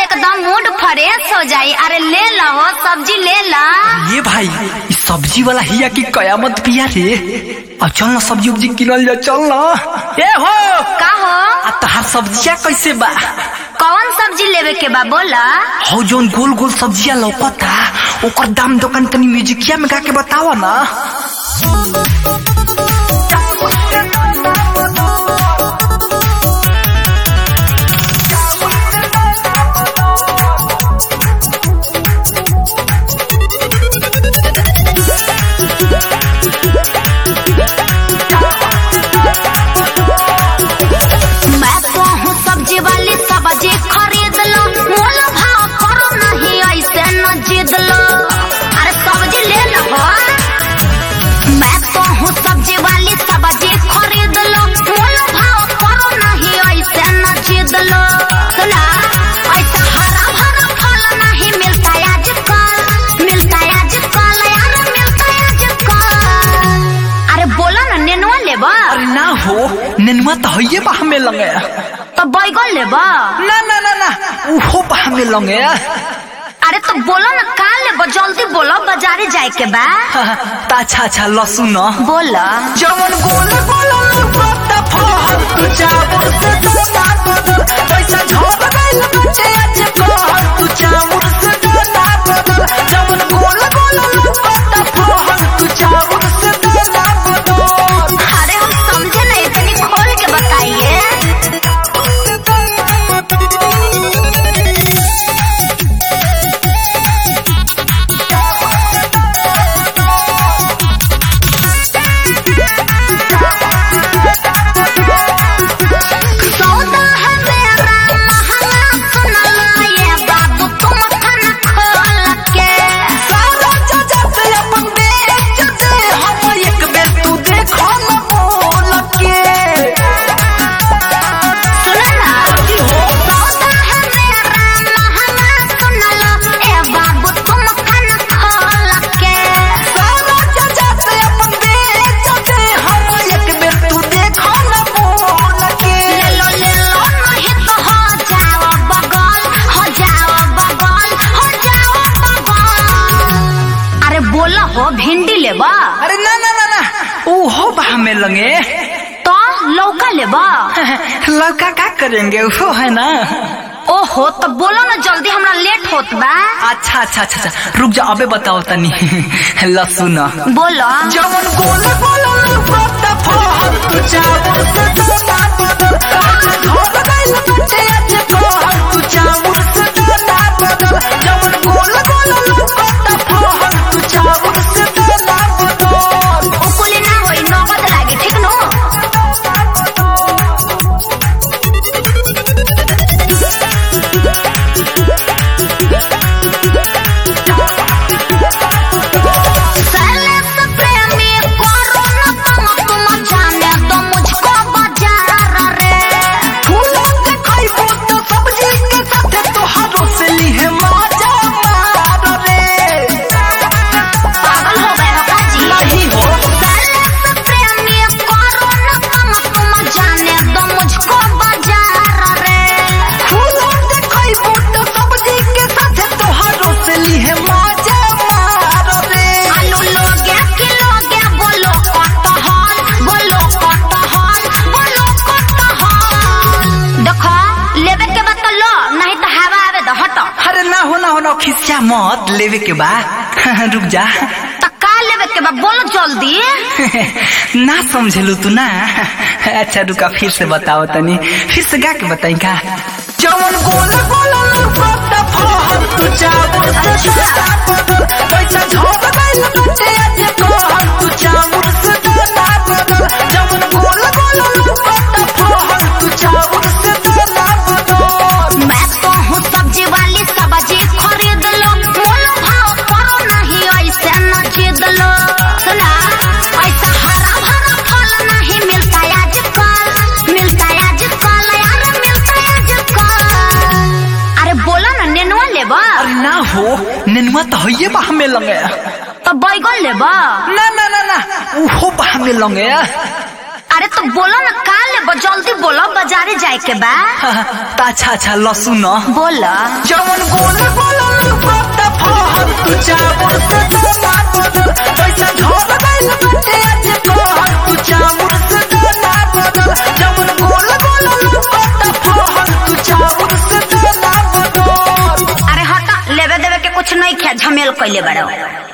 एकदम mood fresh हो जाई अरे ले लो सब्जी ले ला ये भाई इस सब्जी वाला हिया की कयामत पिया रे अब चल ना सब्जी उब्जी किनल जा चल ना ए हो का हो आ तहार सब्जिया कैसे बा कौन सब्जी लेवे के बा बोला हो जोन गोल गोल सब्जिया लौकता ओकर दाम दुकान तनी म्यूजिकिया में गा के बतावा ना मैं कहूँ सब्जी वाली सब्जी खरीद लो मोल भाव करो नहीं ऐसे न जिद लो अरे सब्जी ले लो हो। मैं कहूँ सब्जी वाली सब्जी खरीद लो मोल भाव करो नहीं ऐसे न जिद लो सुना ऐसा हरा भरा फल नहीं मिलता आजकल मिलता आजकल यार मिलता आजकल अरे बोला ना नेनुआ लेबा अरे ना हो नेनुआ तो हइये बा हमें लगे तो बैगन लेबा ना ना ना ना उहो बा हमें लगे अरे तो बोलो ना का लेबो जल्दी बोलो बाजारे जाए के बा ता अच्छा अच्छा लसुन न बोलो जवन गोल गोल लौकता फहर तू चावल से डोला बदल पैसा झोप गइल बाटे आज कहर तू चावल से डोला बदल जवन गोल गोल लौकता फहर तू चावल से डोला बदल अरे हम समझे नहीं तनी खोल के बताइए सौदा है मेरा महंगा सुन लो ये बाबू तुम खाना खोल के सारा जगत अपन बेच दे हम एक बेर तू देखो न बोल के सुनो ना सौदा है मेरा महंगा सुन लो ए बाबू तुम खाना खोल के सारा जगत अपन बेच दे हम एक बेर तू देखो न बोल के ले लो ले लो नहीं तो हो जाओ बगल हो जाओ बगल हो जाओ बगल अरे बोला हो भिंडी लेबा अरे ना ना ना ना ओहो बा हमें लगे तो लौका लेबा लड़का का करेंगे वो है ना ओहो तो बोलो ना जल्दी हमरा लेट होत बा अच्छा अच्छा अच्छा अच्छा रुक जा अबे बताओ तनी लसुन बोलो जवन गोल गोल लौकता फहर तू चावल से डोला बदल घर गइल बाटे आज कहर तू चावल से डोला बदल जवन गोल गोल लौकता फहर तू चावल से डोला बदल उकुली ना होई नगद लागे ठीक नो साले से प्रेमी करो ना तुम तुम जाने तो मुझको बाजार रे फूलों के खइबो तो सब्जी के साथे तोहारो से लिहे माजा मार रे पागल हो गए हो काजी नहीं हो साले से प्रेमी करो ना तुम तुम जाने तो मुझको बाजार रे फूलों के खइबो तो सब्जी के साथे तोहारो से लिहे माजा मार रे आलू लोगे किलोगे बोलो कटहल बोलो कटहल बोलो कटहल देखो लेवे के बाद तो लो नहीं तो हवा आवे तो हटो अरे ना हो ना हो ना खिस्सा मत लेवे के बा रुक जा तो का लेवे के बाद बोलो जल्दी ना समझलू तू ना अच्छा रुका फिर से बताओ तनी फिर से गा के बताई का जवन गोल गोल लौकता फहर तू चावल से डोला बदल पैसा झोप गइल बाटे आज कहर तू चावल से डोला बदल जवन गोल गोल लौकता फहर तू चावल से डोला बदल मैं तो हूँ सब्जी वाली सब्जी खरीद लो मोल भाव करो नहीं ऐसे न जिद लो सुना ऐसा हरा भरा फल नहीं मिलता आजकल मिलता आजकल यार मिलता आजकल अरे बोला ना नेनुआ लेबा अरे ना हो नेनुआ तो हइये बा हमें लगे तो बैगन लेबा ना ना ना ना उहो बा हमें लगे अरे तो बोलो ना का लेबो जल्दी बोलो बाजारे जाए के बा त अच्छा अच्छा लसुन बोलो जवन गोला गोला लुकता फहर तू चाबुर से दोना बदल पैसा झोल गइल बाटे आज तोहर तू चाबुर से दोना बदल जवन गोला गोला लुकता फहर तू चाबुर से दोना बदल अरे हटा लेवे देवे के कुछ नहीं खे झमेल कैले बड़ो